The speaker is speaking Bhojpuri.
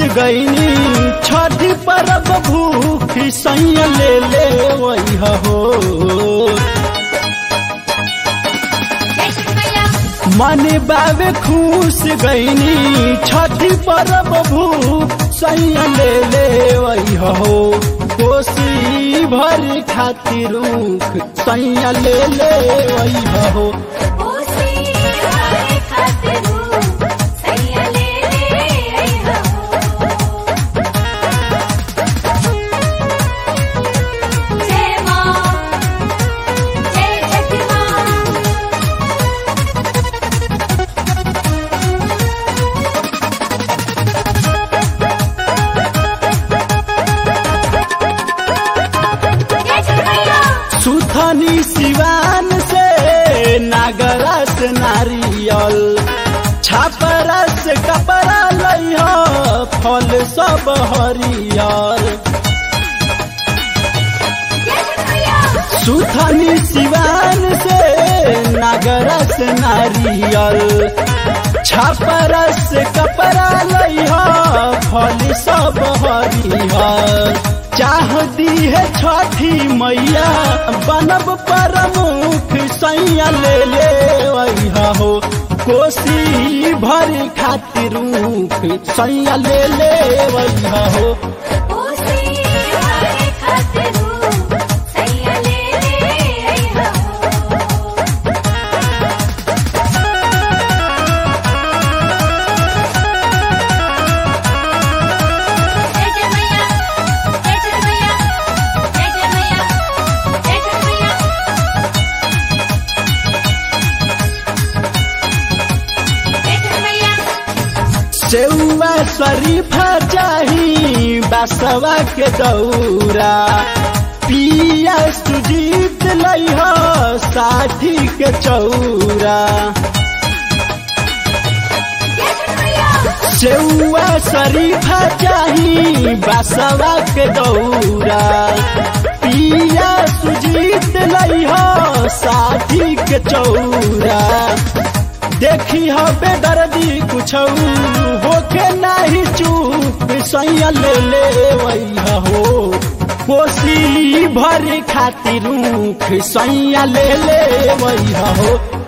गईनी छठी परब भूख सैया ले ले वही हो जय श्री मैया मन बावे खुश गईनी छठी परब भूख सैया ले ले वही हो कोसी भर खातिर रूख सैया ले ले वही हो ओसी हरे खातिर सैया ले ले हो जय मां जय छठी मां जय श्री मैया सुथनी सिवान से नागरस नारियल छापरस कपड़ा लइह फल सब हरियर जय श्री मैया सुथनी सिवान से नागरस नारियल छापरस कपड़ा लइह फल सब हरियर चाह दी है छठी मैया बनब प्रमुख सैया ले ले वैहा हो कोसी भर खातिर रूख सैया ले ले वैहा हो ओसी हरे खातिर सैया ले ले हो जय जय मैया जय श्री मैया जय जय मैया जय श्री मैया जय श्री मैया सेउआ शरीफा चाही बसवा के दौरा पिया सुजीत लइह साठी के चौरा जय श्री मैया सेउआ शरीफा चाही बसवा के दौरा पिया सुजीत लइह साठी के चौरा देखी हो बेदर्दी कुछ होके नाही चूप सैया ले ले वैया हो कोसी भर खातिर रूख सैया ले ले वैया हो